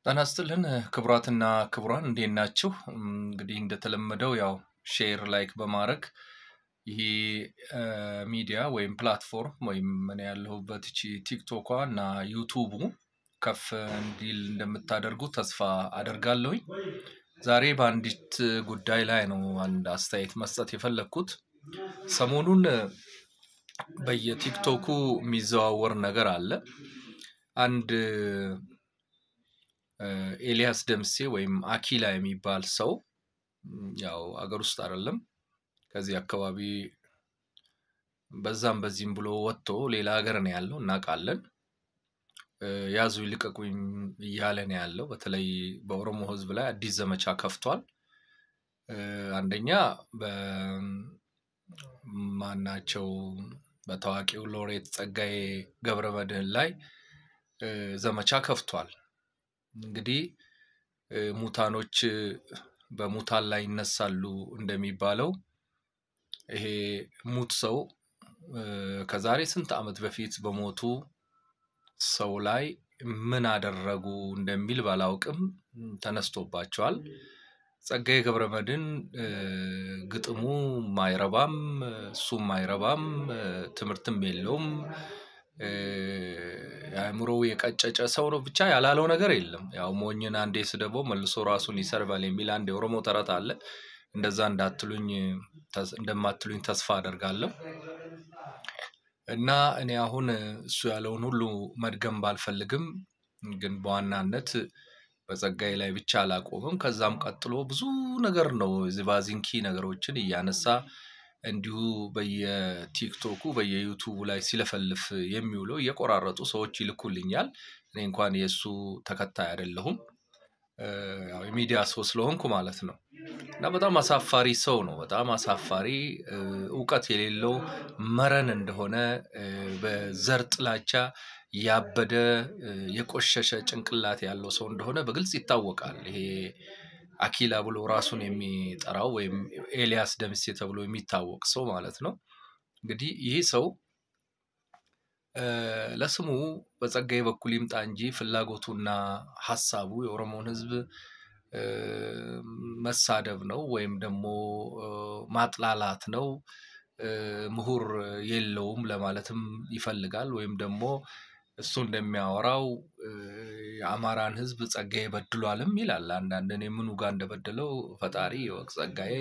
ጤና ይስጥልን ክቡራትና ክቡራን እንዴት ናችሁ? እንግዲህ እንደተለመደው ያው ሼር ላይክ በማድረግ ይሄ ሚዲያ ወይም ፕላትፎርም ወይም እኔ ያለሁበት እቺ ቲክቶኳ እና ዩቱቡ ከፍ እንዲል እንደምታደርጉ ተስፋ አደርጋለሁኝ። ዛሬ በአንዲት ጉዳይ ላይ ነው አንድ አስተያየት መስጠት የፈለግኩት። ሰሞኑን በየቲክቶኩ የሚዘዋወር ነገር አለ። አንድ ኤልያስ ደምሴ ወይም አኪላ የሚባል ሰው ያው አገር ውስጥ አይደለም ከዚህ አካባቢ በዛም በዚህም ብሎ ወጥቶ ሌላ ሀገር ነው ያለው እናውቃለን። ያዙ ይልቀቁኝ እያለ ነው ያለው። በተለይ በኦሮሞ ሕዝብ ላይ አዲስ ዘመቻ ከፍቷል። አንደኛ በማናቸው በታዋቂው ሎሬት ጸጋዬ ገብረመድህን ላይ ዘመቻ ከፍቷል። እንግዲህ ሙታኖች በሙታን ላይ ይነሳሉ እንደሚባለው ይሄ ሙት ሰው ከዛሬ ስንት ዓመት በፊት በሞቱ ሰው ላይ ምን አደረጉ እንደሚል ባላውቅም ተነስቶባቸዋል። ጸጋዬ ገብረመድህን ግጥሙ ማይረባም፣ እሱም ማይረባም፣ ትምህርትም የለውም፣ አእምሮው የቀጨጨ ሰው ነው። ብቻ ያላለው ነገር የለም። ያው ሞኝን አንዴ ስደበው መልሶ ራሱን ይሰርባል የሚል አንድ የኦሮሞ ተረት አለ። እንደዛ እንዳትሉኝ እንደማትሉኝ ተስፋ አደርጋለሁ። እና እኔ አሁን እሱ ያለውን ሁሉ መድገም ባልፈልግም ግን በዋናነት በጸጋዬ ላይ ብቻ አላቆምም። ከዛም ቀጥሎ ብዙ ነገር ነው ዝባዚንኪ ነገሮችን እያነሳ እንዲሁ በየቲክቶኩ በየዩቱቡ ላይ ሲለፈልፍ የሚውለው እየቆራረጡ ሰዎች ይልኩልኛል። እኔ እንኳን የእሱ ተከታይ አይደለሁም፣ ያው የሚዲያ ሰው ስለሆንኩ ማለት ነው። እና በጣም አሳፋሪ ሰው ነው። በጣም አሳፋሪ እውቀት የሌለው መረን እንደሆነ በዘር ጥላቻ ያበደ የቆሸሸ ጭንቅላት ያለው ሰው እንደሆነ በግልጽ ይታወቃል። ይሄ አኪላ ብሎ ራሱን የሚጠራው ወይም ኤልያስ ደምሴ ተብሎ የሚታወቅ ሰው ማለት ነው። እንግዲህ ይህ ሰው ለስሙ በጸጋዬ በኩል ይምጣ እንጂ ፍላጎቱና ሀሳቡ የኦሮሞን ሕዝብ መሳደብ ነው ወይም ደግሞ ማጥላላት ነው። ምሁር የለውም ለማለትም ይፈልጋል። ወይም ደግሞ እሱ እንደሚያወራው የአማራን ሕዝብ ጸጋዬ በድሏልም ይላል። አንዳንድ እኔ ምኑ ጋር እንደበደለው ፈጣሪ ይወቅ። ጸጋዬ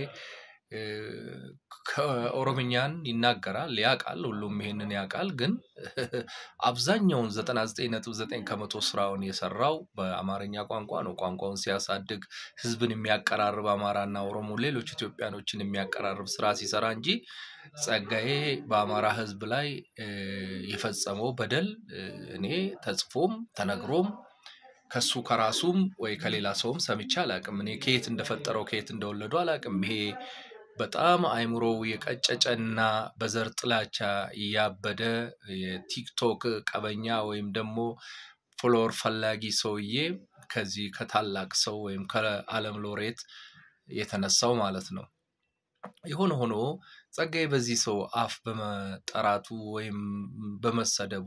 ከኦሮምኛን ይናገራል፣ ያውቃል፣ ሁሉም ይሄንን ያውቃል። ግን አብዛኛውን ዘጠና ዘጠኝ ነጥብ ዘጠኝ ከመቶ ስራውን የሰራው በአማርኛ ቋንቋ ነው። ቋንቋውን ሲያሳድግ ህዝብን የሚያቀራርብ አማራና ኦሮሞ፣ ሌሎች ኢትዮጵያኖችን የሚያቀራርብ ስራ ሲሰራ እንጂ ጸጋዬ በአማራ ህዝብ ላይ የፈጸመው በደል እኔ ተጽፎም ተነግሮም ከሱ ከራሱም ወይ ከሌላ ሰውም ሰምቼ አላቅም። እኔ ከየት እንደፈጠረው ከየት እንደወለዱ አላቅም። ይሄ በጣም አእምሮው የቀጨጨና በዘር ጥላቻ ያበደ የቲክቶክ ቀበኛ ወይም ደግሞ ፎሎወር ፈላጊ ሰውዬ ከዚህ ከታላቅ ሰው ወይም ከዓለም ሎሬት የተነሳው ማለት ነው። የሆነ ሆኖ ጸጋዬ በዚህ ሰው አፍ በመጠራቱ ወይም በመሰደቡ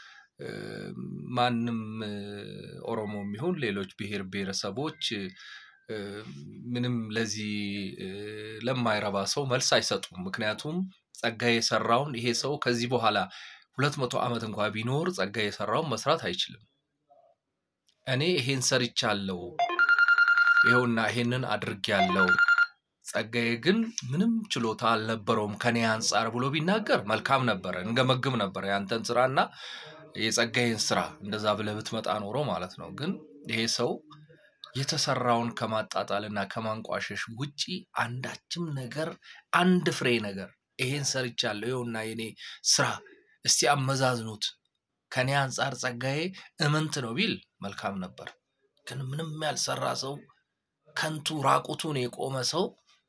ማንም ኦሮሞ የሚሆን ሌሎች ብሔር ብሔረሰቦች ምንም ለዚህ ለማይረባ ሰው መልስ አይሰጡም። ምክንያቱም ጸጋዬ የሰራውን ይሄ ሰው ከዚህ በኋላ ሁለት መቶ ዓመት እንኳ ቢኖር ጸጋዬ የሰራውን መስራት አይችልም። እኔ ይሄን ሰርቻለሁ፣ ይኸውና ይሄንን አድርጌያለሁ፣ ጸጋዬ ግን ምንም ችሎታ አልነበረውም ከኔ አንጻር ብሎ ቢናገር መልካም ነበረ፣ እንገመግም ነበረ ያንተን ስራና የጸጋዬን ስራ እንደዛ ብለህ ብትመጣ ኖሮ ማለት ነው። ግን ይሄ ሰው የተሰራውን ከማጣጣልና ከማንቋሸሽ ውጪ አንዳችም ነገር አንድ ፍሬ ነገር ይሄን ሰርቻለሁ ይኸውና የኔ ስራ እስቲ አመዛዝኑት ከኔ አንጻር ጸጋዬ እምንት ነው ቢል መልካም ነበር። ግን ምንም ያልሰራ ሰው ከንቱ ራቁቱን የቆመ ሰው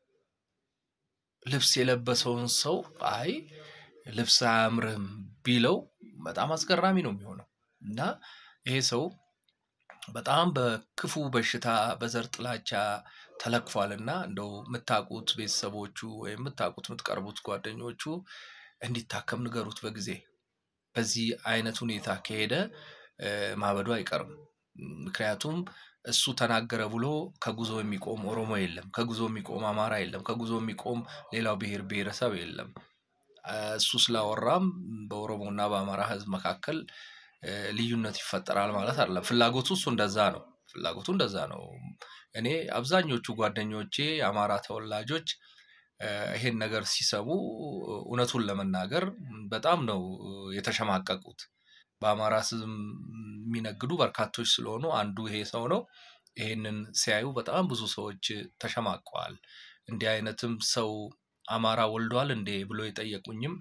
ልብስ የለበሰውን ሰው አይ ልብስ አያምርህም ቢለው በጣም አስገራሚ ነው የሚሆነው እና ይሄ ሰው በጣም በክፉ በሽታ በዘር ጥላቻ ተለክፏልና እንደው የምታውቁት ቤተሰቦቹ ወይም የምታውቁት የምትቀርቡት ጓደኞቹ እንዲታከም ንገሩት በጊዜ። በዚህ አይነት ሁኔታ ከሄደ ማበዱ አይቀርም። ምክንያቱም እሱ ተናገረ ብሎ ከጉዞ የሚቆም ኦሮሞ የለም። ከጉዞ የሚቆም አማራ የለም። ከጉዞ የሚቆም ሌላው ብሔር ብሔረሰብ የለም። እ፣ እሱ ስላወራም በኦሮሞና በአማራ ህዝብ መካከል እ፣ ልዩነት ይፈጠራል ማለት አይደለም። ፍላጎቱ እሱ እንደዛ ነው። ፍላጎቱ እንደዛ ነው። እኔ አብዛኞቹ ጓደኞቼ የአማራ ተወላጆች እ፣ ይሄን ነገር ሲሰሙ እውነቱን ለመናገር በጣም ነው የተሸማቀቁት። በአማራ ስም የሚነግዱ በርካቶች ስለሆኑ አንዱ ይሄ ሰው ነው። ይሄንን ሲያዩ በጣም ብዙ ሰዎች ተሸማቀዋል። እንዲህ አይነትም ሰው አማራ ወልዷል እንዴ ብሎ የጠየቁኝም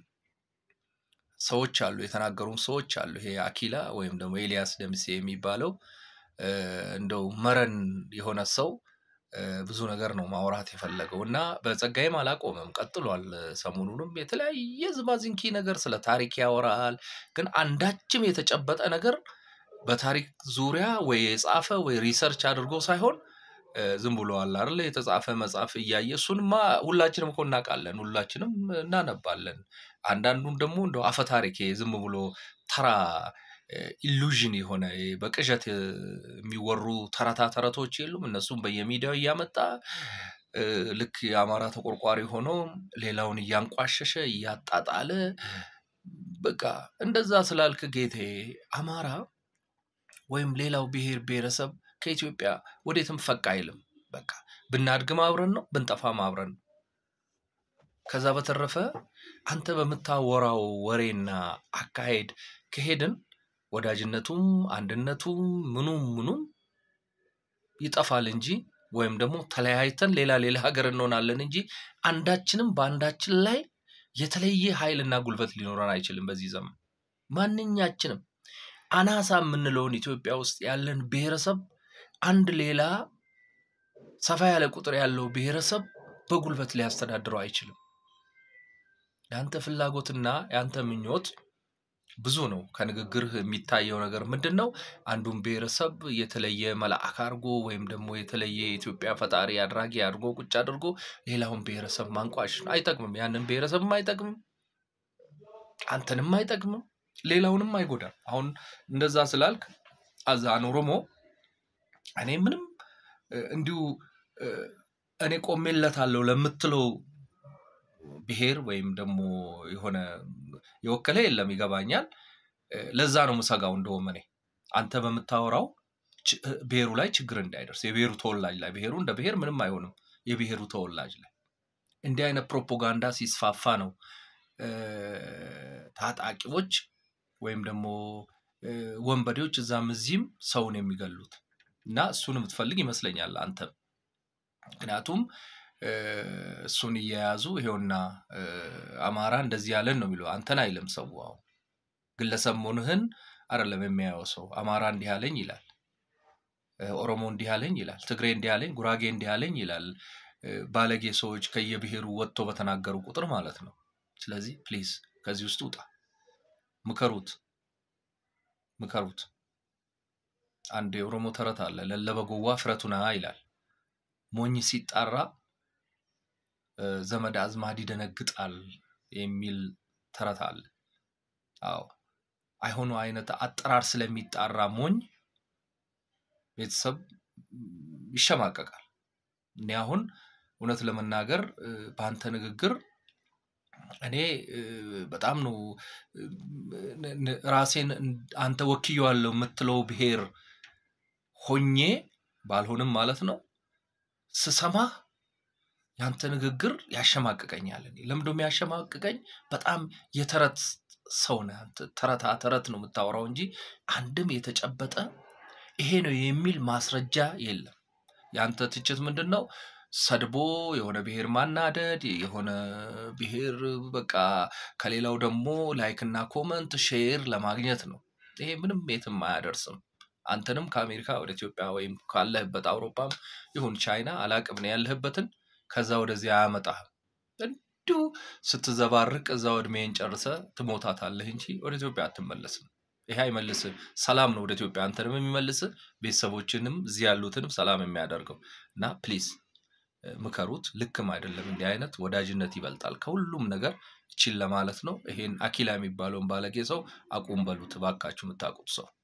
ሰዎች አሉ፣ የተናገሩም ሰዎች አሉ። ይሄ አኪላ ወይም ደግሞ ኤልያስ ደምሴ የሚባለው እ፣ እንደው መረን የሆነ ሰው እ፣ ብዙ ነገር ነው ማውራት የፈለገው እና በጸጋዬም አላቆመም፣ ቀጥሏል። ሰሞኑንም የተለያየ ዝባዝንኪ ነገር ስለ ታሪክ ያወራል። ግን አንዳችም የተጨበጠ ነገር በታሪክ ዙሪያ ወይ የጻፈ ወይ ሪሰርች አድርጎ ሳይሆን እ፣ ዝም ብሎ አለ አይደለ የተጻፈ መጽሐፍ እያየ እሱንማ ሁላችንም እኮ እናውቃለን፣ ሁላችንም እናነባለን። አንዳንዱን ደግሞ እንደው አፈ ታሪክ ይሄ ዝም ብሎ ተራ ኢሉዥን የሆነ ይሄ በቅዠት እ፣ የሚወሩ ተረታ ተረቶች የሉም። እነሱም በየሚዲያው እያመጣ እ፣ ልክ የአማራ ተቆርቋሪ ሆኖ ሌላውን እያንቋሸሸ እያጣጣለ በቃ እንደዛ ስላልክ ጌቴ አማራ ወይም ሌላው ብሔር ብሔረሰብ ከኢትዮጵያ ወዴትም ፈቅ አይልም። በቃ ብናድግም አብረን ነው፣ ብንጠፋም አብረን ነው። ከዛ በተረፈ አንተ በምታወራው ወሬና አካሄድ ከሄድን ወዳጅነቱም አንድነቱም ምኑም ምኑም ይጠፋል እንጂ ወይም ደግሞ ተለያይተን ሌላ ሌላ ሀገር እንሆናለን እንጂ አንዳችንም በአንዳችን ላይ የተለየ ኃይልና ጉልበት ሊኖረን አይችልም። በዚህ ዘመን ማንኛችንም አናሳ የምንለውን ኢትዮጵያ ውስጥ ያለን ብሔረሰብ አንድ ሌላ ሰፋ ያለ ቁጥር ያለው ብሔረሰብ በጉልበት ሊያስተዳድረው አይችልም። የአንተ ፍላጎትና የአንተ ምኞት ብዙ ነው። ከንግግርህ የሚታየው ነገር ምንድን ነው? አንዱን ብሔረሰብ የተለየ መልአክ አድርጎ ወይም ደግሞ የተለየ የኢትዮጵያ ፈጣሪ አድራጊ አድርጎ ቁጭ አድርጎ ሌላውን ብሔረሰብ ማንቋሽ ነው። አይጠቅምም። ያንን ብሔረሰብም አይጠቅምም፣ አንተንም አይጠቅምም፣ ሌላውንም አይጎዳም። አሁን እንደዛ ስላልክ አዛን ኦሮሞ እኔ ምንም እ፣ እንዲሁ እ፣ እኔ ቆሜለታለሁ ለምትለው ብሔር ወይም ደግሞ የሆነ የወከለ የለም፣ ይገባኛል። እ፣ ለዛ ነው ምሰጋው። እንደውም እኔ አንተ በምታወራው ች- እ፣ ብሔሩ ላይ ችግር እንዳይደርስ የብሔሩ ተወላጅ ላይ ብሔሩ እንደ ብሔር ምንም አይሆንም። የብሔሩ ተወላጅ ላይ እንዲህ አይነት ፕሮፓጋንዳ ሲስፋፋ ነው እ፣ ታጣቂዎች ወይም ደግሞ እ፣ ወንበዴዎች እዛም እዚህም ሰውን የሚገሉት እና እሱን የምትፈልግ ይመስለኛል አንተ ምክንያቱም እ፣ እሱን እየያዙ ይሄውና እ፣ አማራ እንደዚህ ያለን ነው የሚለው አንተን አይልም ሰው አሁን ግለሰብ መሆንህን አይደለም የሚያየው ሰው አማራ እንዲህ አለኝ ይላል እ፣ ኦሮሞ እንዲህ አለኝ ይላል ትግሬ እንዲህ አለኝ ጉራጌ እንዲህ አለኝ ይላል እ፣ ባለጌ ሰዎች ከየብሔሩ ወጥቶ በተናገሩ ቁጥር ማለት ነው ስለዚህ ፕሊዝ ከዚህ ውስጥ ውጣ ምከሩት ምከሩት አንድ የኦሮሞ ተረት አለ ለለበጎዋ ፍረቱና ይላል ሞኝ ሲጣራ እ፣ ዘመድ አዝማድ ይደነግጣል የሚል ተረት አለ። አዎ አይሆኑ አይነት አጠራር ስለሚጣራ ሞኝ ቤተሰብ ም፣ ይሸማቀቃል። እኔ አሁን እውነት ለመናገር እ፣ በአንተ ንግግር እኔ እ፣ በጣም ነው እ፣ ን- ን- ራሴን እን- አንተ ወክየዋለሁ የምትለው ብሔር ሆኜ ባልሆንም ማለት ነው ስሰማህ ያንተ ንግግር ያሸማቅቀኛል። እኔ ለምንድን ነው የሚያሸማቅቀኝ? በጣም የተረት ሰው ነህ አንተ። ተረታ ተረት ነው የምታወራው እንጂ አንድም የተጨበጠ ይሄ ነው የሚል ማስረጃ የለም። ያንተ ትችት ምንድን ነው? ሰድቦ የሆነ ብሔር ማናደድ፣ የሆነ ብሔር በቃ ከሌላው ደግሞ ላይክና ኮመንት ሼር ለማግኘት ነው። ይሄ ምንም የትም አያደርስም። አንተንም ከአሜሪካ ወደ ኢትዮጵያ ወይም ካለህበት አውሮፓም ይሁን ቻይና አላቅም ነው ያለህበትን ከዛ ወደዚህ አያመጣህም። እንዲሁ ስትዘባርቅ እዛው እድሜን ጨርሰ ትሞታታለህ እንጂ ወደ ኢትዮጵያ አትመለስም። ይሄ አይመልስም። ሰላም ነው ወደ ኢትዮጵያ አንተንም የሚመልስህ ቤተሰቦችንም እዚህ ያሉትንም ሰላም የሚያደርገው እና ፕሊዝ ምከሩት። ልክም አይደለም። እንዲህ አይነት ወዳጅነት ይበልጣል ከሁሉም ነገር ይችል ለማለት ነው። ይሄን አኪላ የሚባለውን ባለጌ ሰው አቁም በሉት እባካችሁ የምታውቁት ሰው